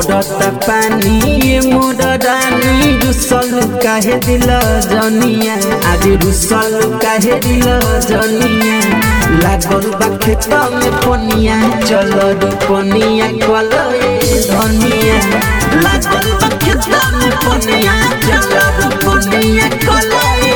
पड़ता पानी ये मोर रानी रुसल काहे दिल जनिया आज रुसल काहे दिल जनिया लागल बा खेत में पनिया चल रोपनिया कल धनिया लागल बा खेत में पनिया चल रोपनिया कल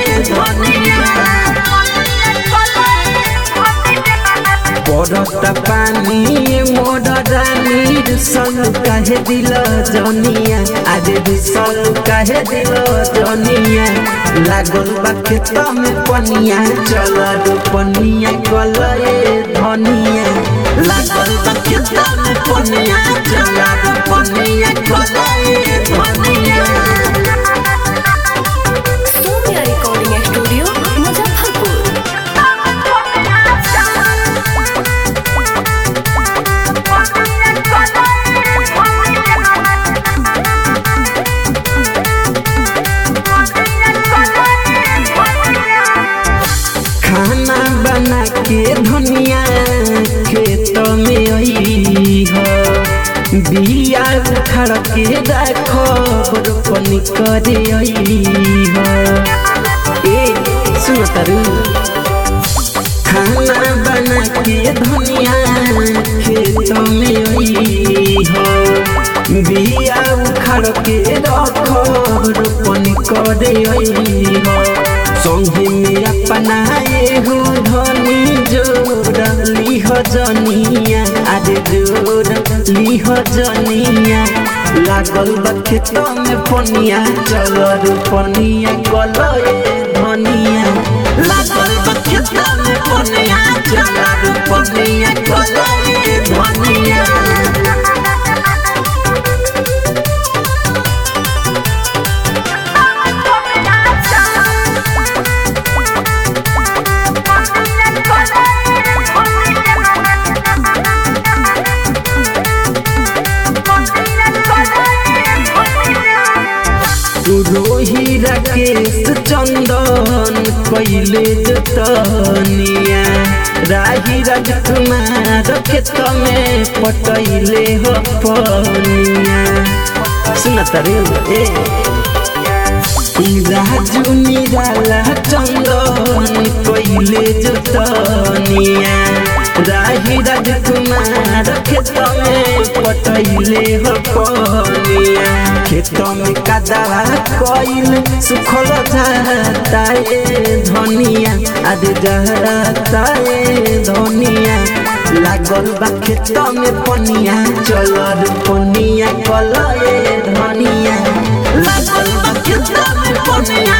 पड़ता पानी ये मोर रानी रुसल काहे दिल जनिया आज रुसल काहे दिल जनिया लागल बा खेत में पनिया चल रोपनिया कल धनिया लागल बा खेत में पनिया चल रोपनिया कल धनिया सोनिया रिकॉर्डिंग स्टूडियो मुजफ्फरपुर खाना बना के धनिया खेत में आई हो बिया उखाड़ के राखो रोपनी करे आई हो ए सुन तारू खाना बना के धनिया खेत में आई हो बिया उखाड़ के राखो रोपनी करे आई हो संगे में अपनाए हो धनी जोड़ लिह जनिया आज जोड़ लिह जनिया लागल बा खेत में पनिया चल रोपनिया कलए धनिया लागल बा खेत में पनिया चल रोपनिया कलए धनिया रोही राकेश चंदन कैले जतनिया राही राजकुमार खेत में पटैले हो पनिया सुन तारे ए राजू निराला चंदन कैले जतनिया राही राजकुमार खेत में पटैले हो पनिया खेत में कदवा कइल सुखल जाता ए धनिया आज जाता ए धनिया लागल बा खेत में पनिया चल पनिया कल ए धनिया लागल बा खेत में पनिया